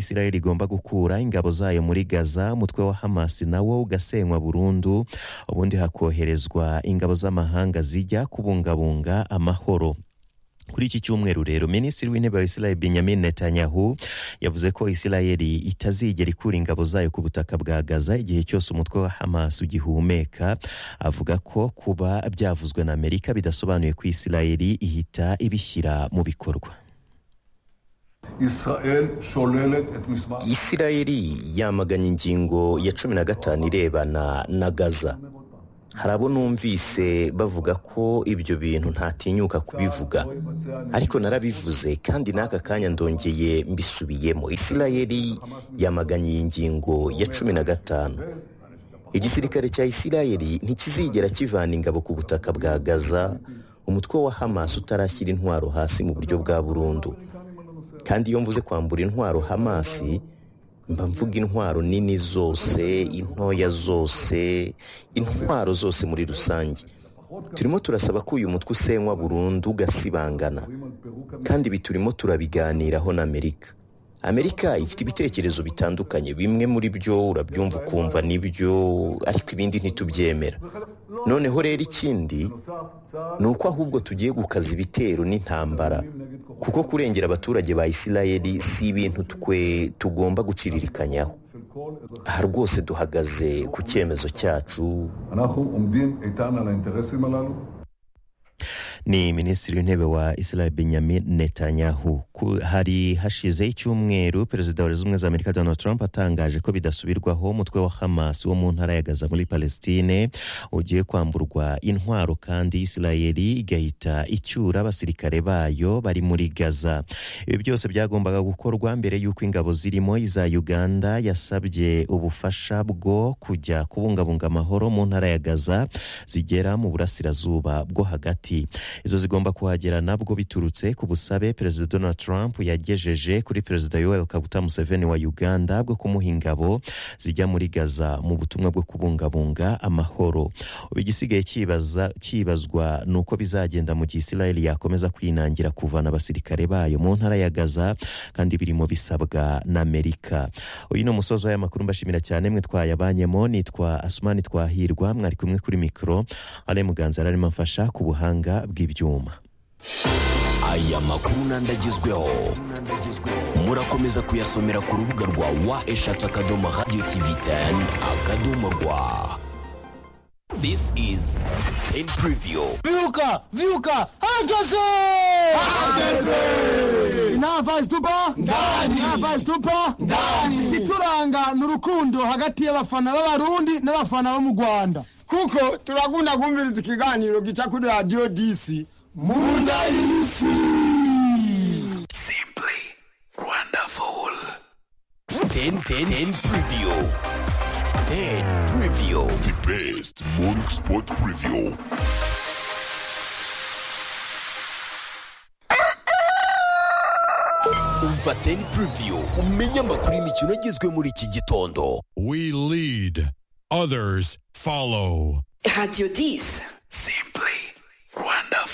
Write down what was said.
Israel igomba gukura ingabo zayo muri Gaza umutwe wa Hamas nawo ugasenywa burundu ubundi hakoherezwa ingabo z'amahanga zijya kubungabunga amahoro kuri iki cyumweru rero minisitiri w'intebe wa Israel Benjamin Netanyahu yavuze ko Israel itazigera ikura ingabo zayo ku butaka bwa Gaza igihe cyose umutwe wa Hamas ugihumeka avuga ko kuba byavuzwe na Amerika bidasobanuye ko Israel ihita ibishyira mu bikorwa Isirayeli yamaganye ingingo ya cumi na gatanu irebana na Gaza hari abo numvise bavuga ko ibyo bintu ntatinyuka kubivuga ariko narabivuze kandi n'aka kanya ndongeye mbisubiyemo Isirayeli yamaganye iyi ngingo ya cumi na gatanu igisirikare cya Isirayeli ntikizigera kivana ingabo ku butaka bwa Gaza umutwe wa Hamas utarashyira intwaro hasi mu buryo bwa burundu kandi iyo mvuze kwambura intwaro Hamas mba mvuga intwaro nini zose intoya zose intwaro zose muri rusange turimo turasaba ko uyu mutwe usenywa burundu ugasibangana kandi ibi turimo turabiganiraho na amerika amerika ifite ibitekerezo bitandukanye bimwe muri byo urabyumva ukumva nibyo ariko ibindi ntitubyemera noneho rero ikindi ni uko ahubwo tugiye gukaza ibitero n'intambara kuko kurengera abaturage ba Isirayeli si ibintu twe tugomba guciririkanyaho aha rwose duhagaze ku cyemezo cyacu ni minisitiri w'intebe wa Israel Benjamin Netanyahu hari hashize icyumweru perezida wa leta zunze ubumwe za amerika donald trump atangaje ko bidasubirwaho umutwe wa hamas wo mu ntara ya gaza muri palestine ugiye kwamburwa intwaro kandi Israel igahita icyura abasirikare bayo bari muri gaza ibi byose byagombaga gukorwa mbere y'uko ingabo zirimo iza uganda yasabye ubufasha bwo kujya kubungabunga amahoro mu ntara ya gaza zigera mu burasirazuba bwo hagati izo zigomba kuhagera nabwo biturutse ku busabe perezida donald trump yagejeje kuri perezida Yoweri kaguta museveni wa uganda bwo kumuha ingabo zijya muri gaza mu butumwa bwo kubungabunga amahoro igisigaye cyibazwa ni uko bizagenda mu gihe israel yakomeza kwinangira kuvana abasirikare bayo mu ntara ya gaza kandi birimo bisabwa na amerika uyu ni umusozi w'aya makuru mbashimira cyane mwe twayabanyemo nitwa asumani twahirwa mwari kumwe kuri mikoro ale muganza arimo amfasha ku buhanga bw'ibyuma aya makuru n'andagezweho murakomeza kuyasomera ku rubuga rwa wa eshatu akadomo radiyo tivi teni akadomo rwa This is Ten Preview. Vyuka! Vyuka! Hageze! Hageze! Inava zitupa? Ndani! Inava zitupa? Ndani! Ituranga ni urukundo hagati y'abafana b'abarundi n'abafana bo mu Rwanda. kuko turakunda kumviriza ikiganiro gica kuri radiyo disi munda y'isi Simply wonderful. Ten ten ten preview. Ten preview. The best morning sport preview. Umva ten preview umenye amakuru y'imikino agezwe muri iki gitondo. We lead. Others follow. Radio 10. Simply wonderful.